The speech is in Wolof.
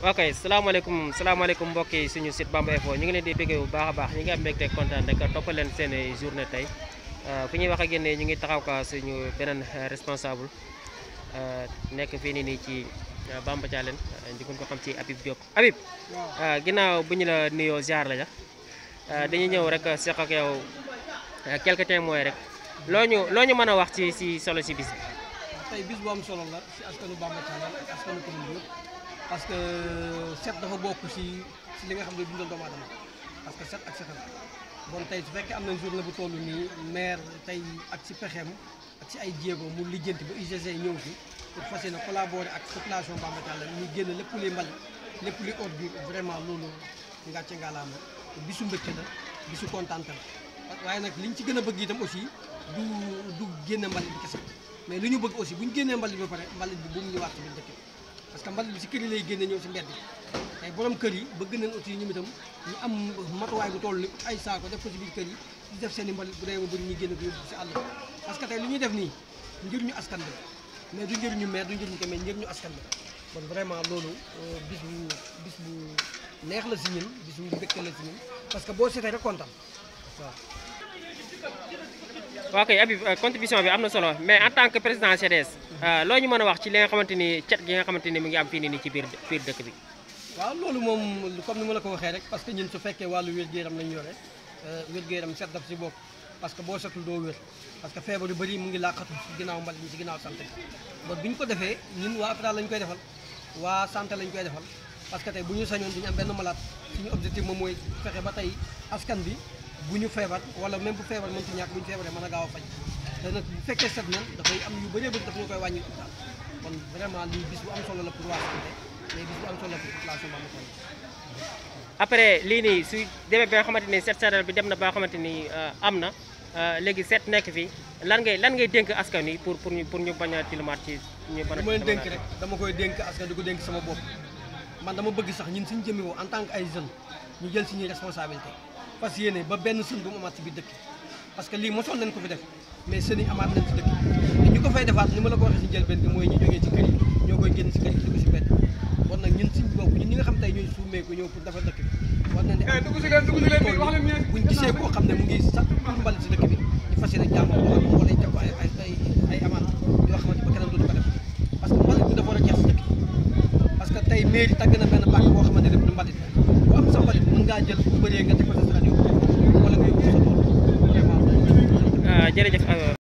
ok salaamaaleykum salaamaaleykum mbokk yi suñu site Bamba Info ñu ngi leen di bëggee bu baax a baax ñu ngi am mbégte kontaan rek toppal leen seen journée tey fu ñuy wax ak yéen ñu ngi taxaw ka suñu beneen responsable nekk fii nii nii ci Bamba Thialène di ko xam ci Habib Diop Habib ginnaaw bu ñu la nuyoo ziar la ja dañuy ñëw rek seq ak yow quelques témoins rek loo ñu loo ñu mën a wax ci si solo si bis bi. tey bis bu am solo la si askanu Bamba Thialène ak askanu commune bi parce que set dafa bokk si si li nga xam ne dundal doomu aadama parce que set ak setal bon tey su fekkee am nañ journée bu toll nii maire tey ak si pexeem ak si ay jéego mu lijjanti ba UGC ñëw fi pour fas yéene collaborer ak population Bamba Thialène ñu génn lépp luy mbalit lépp luy ordure vraiment loolu ngàcce ngalaama bisu mbégte la bisu kontaante la waaye nag liñ ci gën a bëgg itam aussi du du génne mbalit bi kese mais li ñu bëgg aussi bu ñu génnee mbalit ba pare mbalit bi bu mu ñëwaat ci biir dëkk bi parce que mbalit bi si kër yi lay génne ñëw si mbedd bi tey borom kër yi bëgg nañ aussi ñu itam ñu am matuwaay bu toll ni ay saako def ko si biir kër yi di def seen i mbalit bu dee ba bëri ñu génne ko yóbbu si àll bi parce que tey li ñuy def nii ngir ñu askan bi mais du njëriñu maire du njëriñu ko mais njëriñu askan bi bon vraiment loolu bis bu bis bu neex la si ñun bis bu mbégte la si ñun parce que boo seetee rek kontaan waaw waaw kay Habib contribution bi am na solo mais en tant que président CDS loo ñu mën a wax ci li nga xamante ni cet gi nga xamante ni mu ngi am fii nii nii ci biir biir dëkk bi. waaw loolu moom comme ni ma la ko waxee rek parce que ñun su fekkee wàllu wér-gu-yaram lañu yore wér-gu-yaram set daf si bopp parce que boo setul doo wér parce que feebar yu bëri mu ngi làqatu si ginnaaw mbal mi si ginnaaw santé bon bi ñu ko defee ñun waa hôpital lañ koy defal waa santé lañ koy defal parce que tey bu ñu sañoon duñu am benn malade suñu objectif moom mooy fexe ba tey askan bi bu ñu feebar wala même bu feebar mën ci ñàkk bu ñu feebaree mën a gaaw a faj te nag bu fekkee set na dafay am yu bëree bëri daf ñu koy wàññi hôpital kon vraiment lii bis bu am solo la pour waa santé mais bis bu am solo la pour population Bamba Thialène après lii nii su demee ba nga xamante ni set seetal bi dem na ba nga xamante ni am na léegi set nekk fi lan ngay lan ngay dénk askan wi pour pour ñu pour ñu bañ a tilimaat ci ñu bañ a dama leen dénk rek dama koy dénk askan di ko dénk sama bopp man dama bëgg sax ñun suñu jëmee woo en tant que ay jeunes ñu jël suñuy responsabilité parce que yéene ba benn sën bu mu amaat ci biir dëkk parce que lii mosoon nañ ko fi def mais sën yi amaat nañ ci dëkk te ñu ko fay defaat ni ma la ko waxee si njëlbeen bi mooy ñu jógee ci kër yi ñoo koy génn si kër yi di ko si mbedd kon nag ñun suñu bopp ñun ñi nga xam tey ñooy suumee ko ñëw pour defar dëkk bi war nañ di am buñ gisee koo xam ne mu ngi sax pour mbalit si dëkk bi ñu fas yéene jàmm wala wala ñu teg ko ay ay ay ay amaat yoo xamante ba keneen dootu ko def parce que mbalit bi dafa war a jeex si dëkk parce que tey mairie tàgg na benn pàcc boo xamante ne du mbalit bu am sa mbalit mën ngaa jël bu bëree nga teg ko sa rajo wala nga yóbbu sa tool vraiment jërëjëf